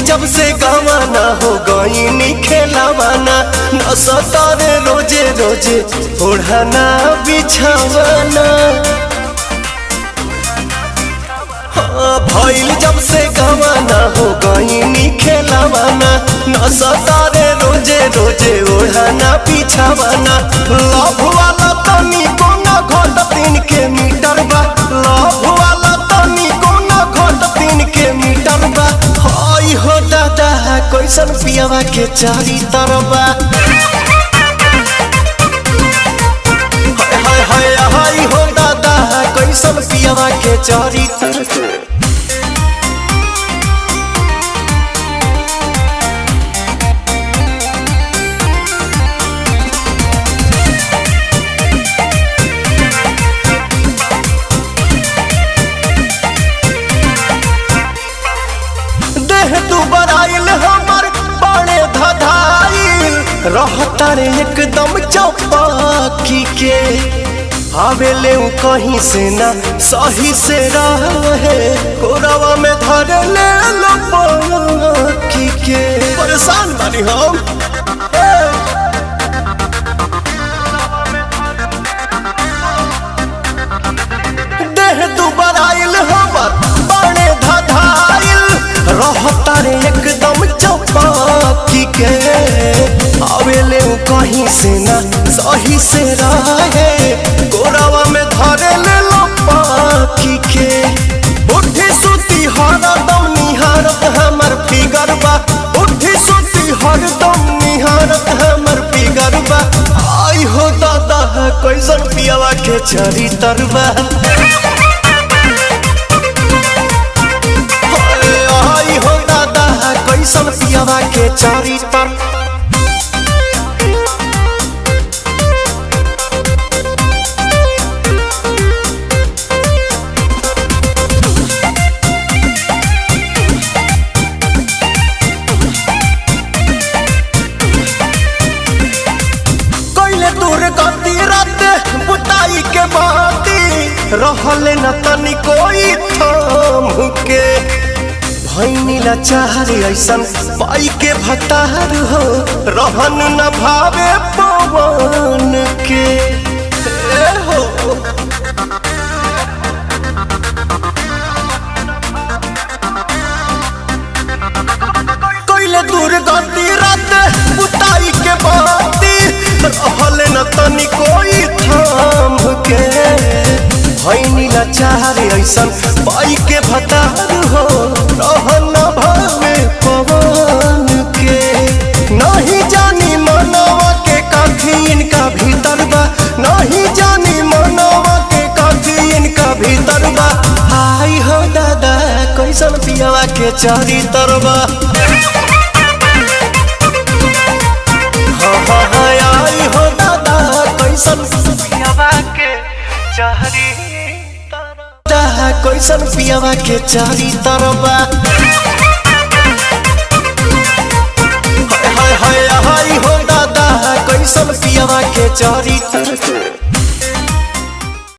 जब से गवाना हो गई खेलावाना न सतारे रोजे रोजे ओढ़ाना बिछावाना हाँ, भइल जब से गवाना हो गई खेलावाना न सतारे रोजे रोजे ओढ़ाना बिछावाना लव वाला तनी कोना घट तीन के मीटर बा लव वाला तनी कोना घट तीन के मीटर बा हई हो दादा कैसन पियावा के चारी तरबा हाय हाय हाय हो दादा कैसन पियावा के चारी तरबा देह तू बराइल हमर बड़े धधाइल रहता रे एकदम चौपाकी के आवेले उ कहीं से ना सही से रहे कोरवा में धर ले लो पाकी के परेशान बानी हम देह तू बराइल हमर बड़े धधाइल रहता रे एकदम चौपाकी के आवेले उ कहीं से ना सही से रहे गोरावा में धरे ले लो पाकी के उठी सुती हरदम निहारत हमर फिगर बा उठी सुती हरदम निहारत हमर फिगर बा आई हो दादा कैसन पियावा के चरी तरबा आई हो दादा कैसन पियावा के चारी तर कैले दूर गति रात बुताई के बाती रहले न तनी कोई थाम के भैनीला चाहरे ऐसन पाई के भतार हो रहन न भावे पवन के ए हो कैले दूर गति रात बुताई के बाती रहले न तनी कोई थाम के भैनीला चाहरे ऐसन पाई के भतार हो रहन न भावे पवन के नहीं जानी मनवा के काफी इनका भीतर बा नहीं जानी मनवा के काफी इनका भीतर बा आई हो दादा कैसन पियावा के चारी तरबा हाँ हाँ हाँ आई हो दादा कैसन पियावा के चारी तरबा कैसन पियावा के चारी तरबा हाय हाय हाय हाय हो दादा कैसन पियावा के चारी तरबा